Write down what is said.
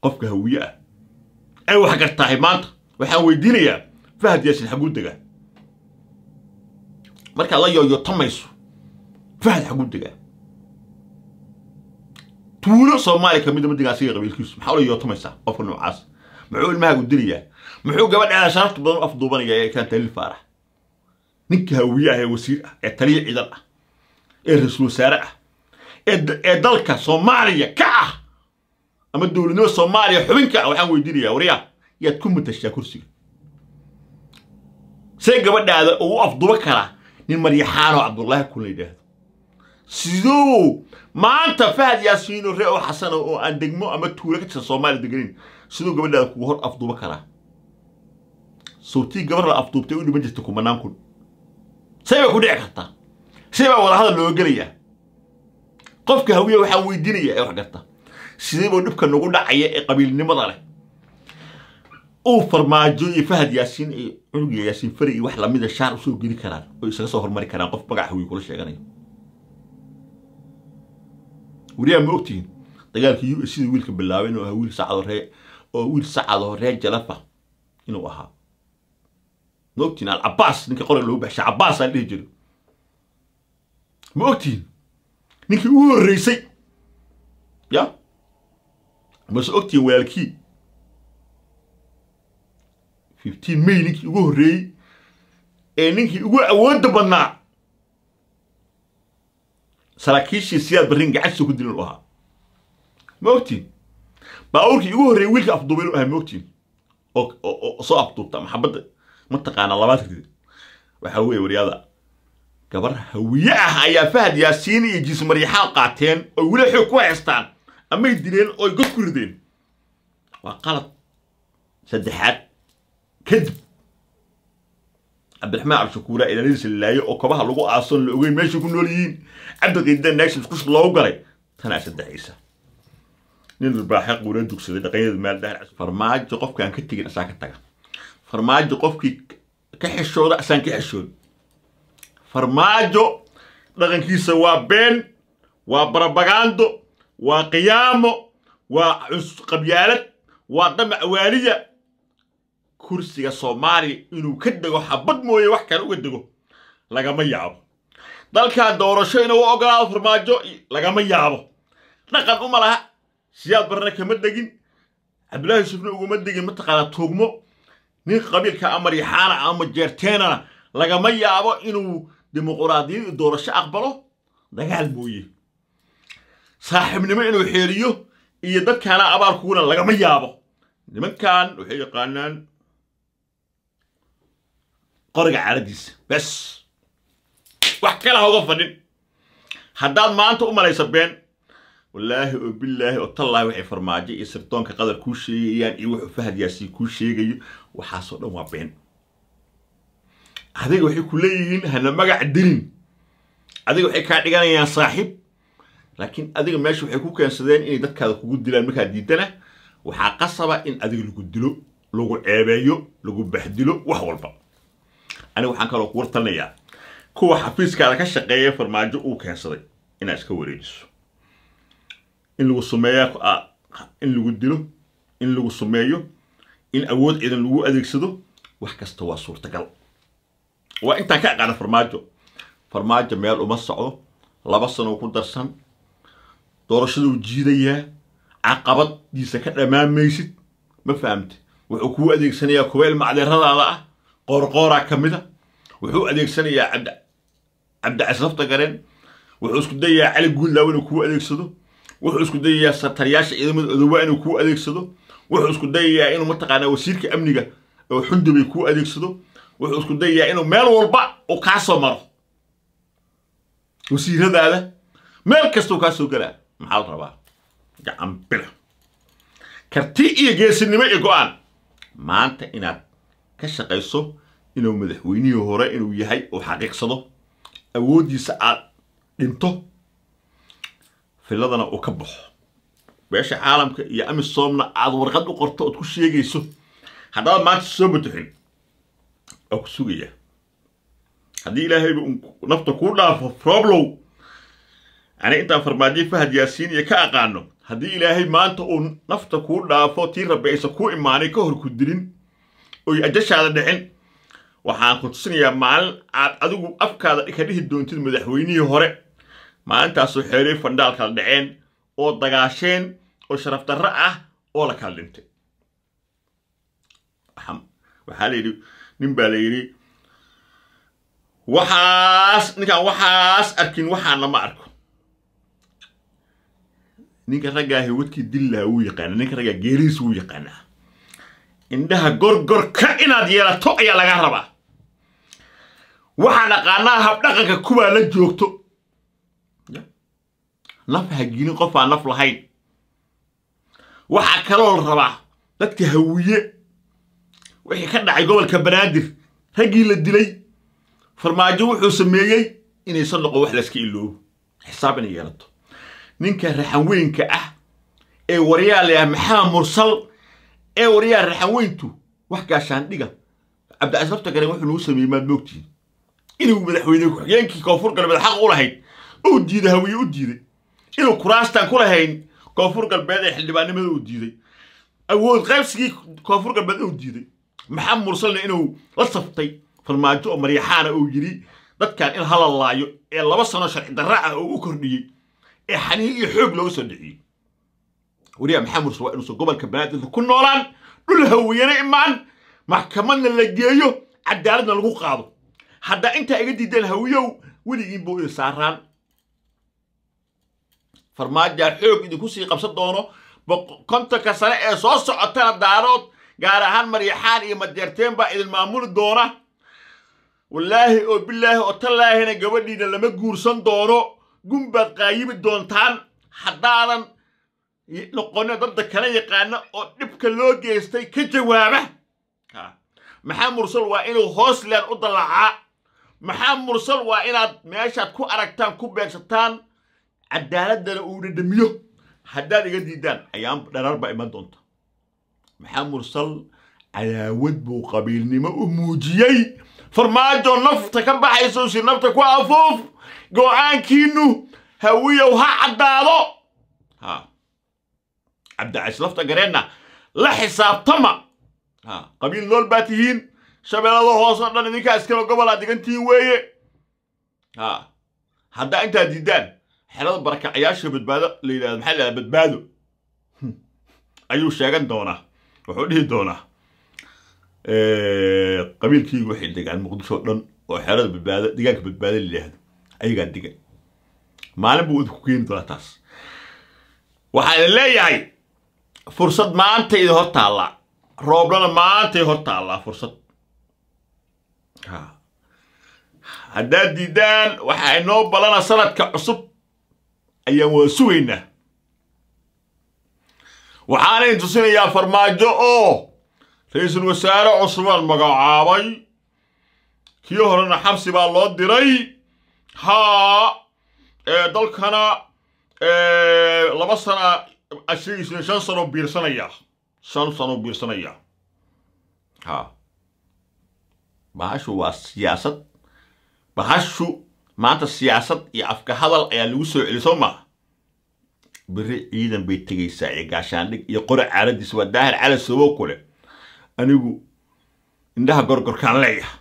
qofka hawiye ah ay wax gartahay maanta waxaan weydiinayaa fahad yaasin xaguu degaa markaad la yooyotamayso fahad xaguu degaa tuulo soomaaliya kamida ma degaa asiga qabiilkiisu maxaa ula yootamaysaa qofka noocaas muxuu ilmahaagu dilayaa muxuu gabadhaada sharafta badan u afduubanaya ee kaan taliil faarax ninka hawiye ah ee wasiir ah ee taliya ciidan ah ee ra-iisul wasaare ah ee dalka soomaaliya ka ah ama dowladnimo soomaaliya xubinka ah waxaan weydiinayaa waryaa yaad ku matashaa kursiga see gabadhaada uu u afduba karaa nin maryaxaanoo cabdullaahi kun la yidhaahdo siduu maanta fahad yaasiino ree oo xasana oo aan degmo ama tuulo ka tirsan soomaaliya deganin siduu gabadhaada kugu hor afduba karaa sawtii gabar la afduubtay u dhiman jirta kumanaan kun say bay ku dhici kartaa say baa wadahadal looga gelayaa qofka hawiye waxaan weydiinayaa ee wax garta sidee buu dhibka nagu dhacaya ee qabiilnimada leh uu farmaajo iyo fahad yaasiin iyo cunugiya yaasiin fari iyo wax lamida shaar usoo geli karaan oo isaga soo hormari karaan qof magac hawiye kula sheeganayo wariyaa ma ogtihiin dagaalkii u sidii wiilka bilaabay inuu ahaa wiil sacado ree oo wiil sacado ree jalafa inuu ahaa ma ogtihiin alcabaas ninka qoriga loogu baxshay cabaas aan dhihi jiro ma ogtihiin ninkii ugu horreysay ya mase ogtihiin walaalkii fifteen may ninkii ugu horreeyey ee ninkii ugu awoodda badnaa saraakiishii siyaad barrin gacantiisa ku dilin u ahaa ma ogtiin baabuurkii ugu horreeyey wiilka afduubay inuu ahaa ma ogtiin oo soo afduubta maxabadda mataqaanaa labaad rid waxaa weeye waryaada gabar hawiye ah ayaa fahad yaasiin iyo jiis maryaxaan qaateen oy weli xoog ku haystaan amay dileen ooy god ku rideen waa qalad saddexaad kadib cabdiraxmaan cabdishakuura ilaaladiisa lilaayo oo kobaha lagu aasoon la ogeyn meeshay ku nool yihiin cabdiqiidan naagshis kush loogu galay tanaa saddexaysa nin ribaaxe quura dugsaday dhaqanyada maaldahar farmaajo qofkaan ka tegin asaan ka taga farmaajo qofkii ka xishooda asaan ka xishooda farmaajo dhaqankiisa waa been waa barabagaando waa qiyaamo waa qabyaalad waa damac waaliya kursiga soomaaliya inuu ka dego xabad mooye wax kale uga dego lagama yaabo dalkaa doorasho inuu ogolaado farmaajo lagama yaabo dhaqan uma laha siyaad barna kama degin cabdullaahi yusufna uguma degin mataqaanaa tuugmo nin qabiilka amar yaxaana ama jeerteenana lagama yaabo inuu dimuquraadiyad doorasho aqbalo dagaal mooye saaxiibnimo inuu xeeriyo iyo dadkaana abaal kuguna lagama yaabo nimankan waxay yaqaanaan qoriga caaladiisa bes wax kale ha uga fadhin haddaad maanta u malaysa been wallaahi oo bilaahi oo tallaahi waxay farmaajo iyo sirdoonka qadar kuu sheegayaan iyo wuxuu fahad yaasiin kuu sheegayo waxaasoo dhan waa been adiga waxay ku leeyihiin hana magac dilin adiga waxay kaa dhiganayaan saaxiib laakiin adiga meesha waxay ku keensadeen inay dadkaada kugu dilaan markaa diidana waxaa qasaba in adiga lagu dilo lagu ceebeeyo lagu baxdilo wax walba aniga waxaan kaloo kugu talinayaa kuwa xafiiskaada ka shaqeeya farmaajo uu keensaday inaad iska wareejiso in lagu sumeeya in lagu dilo in lagu sumeeyo in awood ciidan lagu adeegsado wax kasta waa suurtagal waa intaan ka aqaana farmaajo farmaajo meel uma socdo laba sano ku darsan doorashaduu jiidayaa caqabadiisa ka dhamaamaysid ma fahamte wuxuu kuu adeegsanayaa kuweel macdeeradaada ah qoorqooraa ka mida wuxuu adeegsanayaa cabd cabdicasrafta gareen wuxuu isku dayayaa cali guudlaaw inuu kuu adeegsado wuxuu isku dayayaa sartariyaasha ciidamada odowa inuu kuu adeegsado wuxuu isku dayayaa inuu mataqaanaa wasiirka amniga oo xundubay kuu adeegsado wuxuu isku dayayaa inuu meel walba uu kaa soo maro wasiiradaada meel kasta uu kaa soo galaa maxaa la rabaa gacan bila karti iyo geesinimo iyo go-aan maanta inaad ka shaqayso inuu madaxweynihii hore inuu yahay uu xaqiiqsado awooddiisa aad dhinto filadana uu ka baxo beesha caalamka iyo amisoomna aad warqad u qorto ood ku sheegayso haddaad maanta soo batuxin waa ku sugayaa haddii ilaahayba nafta kuu dhaafo roblow ani intaan farmaajo fahad yaasiin iyo ka aqaano haddii ilaahay maanta uu nafta kuu dhaafo tii rabbi aysan kuu imaanay ka hor ku dilin oy ajashaada dhicin waxaan ku tusinayaa maalin aad adigu afkaada ka dhihi doontid madaxweynihii hore maalintaasoo xeeray fandhaal kala dhaceen oo dagaasheen oo sharaf darro ah oo la kala dhintay waxaa la yidhi nin baa la yidhi waxaas ninkaan waxaas arkin waxaana ma arko ninka raggaa hiwadkii dillaha wuu yaqaana ninka raggaa geerihiis wuu yaqaanaa indhaha gorgorka inaad yeelato ayaa laga rabaa waxaan aqaanaa habdhaqanka kubaa la joogto naf ha gelin qof aan naf lahayn waxaa kaloo la rabaa dadka hawiye wixii ka dhacay gobolka banaadir raggii la dilay farmaajo wuxuu sameeyey inaysan noqon wax layska iloobo xisaab inay yeelato ninka raxanweynka ah ee waryaa la yaha maxamed mursal ee waryaa raxanweyntu wax gaashaandhiga cabdicasiis lafta garen wuxuu nagu sameeyey maad moogtihin inuu madaxweyne ku-xigeenkii koonfur galbeed xaq u lahayd uu diiday hawiye u diiday inuu kuraastan ku lahayn koonfur galbeed ee xildhibaannimada uu diiday awood qaybsigii koonfur galbeed inuu diiday maxamed mursalna inuu la saftay farmaajo oo maryaxaana uu yidhi dadkan in hala laayo ee laba sano sharci darra ah oo u kordhiyey ee xaniin iyo xoog looga soo dhiciyey wariyaa maxamed mursal waa inuusan gobolka banaadirka ku noolaan dhul hawiyana imaan maxkamadna la geeyo cadaaladna lagu qaado haddaa intaa iga diideen hawiyow weligiin buu idin saaraan farmaajaa xoog idinku sii qabsan doono kontonka sane ee soo socotana daarood gaar ahaan maryaxaan iyo majeerteen baa idin maamuli doona wallaahi oo bilaahi oo tallaahina gabadhiina lama guursan doono gunbaad qaayibi doontaan haddaadan noqonin dadda kala yaqaana oo dhibka loo geystay ka jawaaba maxaa mursal waa inuu hoosland u dallacaa maxaa mursal waa inaad meeshaad ku aragtaan ku beegsataan cadaaladana uu dhadhamiyo haddaad iga diidaan ayaan dharaar baa iman doonta maxaa mursal cadaawad buu qabiilnimo u muujiyey farmaajo nafta ka baxayso si nafta ku afuuf go'aankiinnu hawiyow ha caddaado ha cabdicais lafta gareenna la xisaabtama ha qabiil nool baa tihiin shabeellada hoose o dhan idinkaa iskalo gobolaa digantihiin weeye ha haddaa intaad diidaan xelada barakacayaasha badbaado la yidhahdo maxaa la yidhahda badbaado ayuu sheegan doonaa wuxuu dhihi doonaa qabiilkiigu waxay degaan muqdisho o dhan oo xeelada badbaado degaanka badbaado la yidhaahdo ayagaa degan maalin buu idinku keeni doonaa taas waxaa idin leeyahay fursad maanta idin hor taallaa rooblana maanta idin hor taallaa fursad haddaad diidaan waxaa inoo balana sanadka cusub ayaan wada sugaynaa waxaana idin tusinayaa farmaajo oo ra-iisul wasaare cusubaan magacaabay kii horena xabsi baa loo diray haa dalkana laba sana ashegiisna shan sano biirsanaya shan sano biirsanaya ha bahashu waa siyaasad bahashu maanta siyaasad iyo afka hadal ayaa lagu soo celi soo maa beri ciidan bay tegaysaa ee gaashaandhig iyo qori caaladiisa waa daahir cala sobo kule anigu indhaha gorgorkaan leeyaha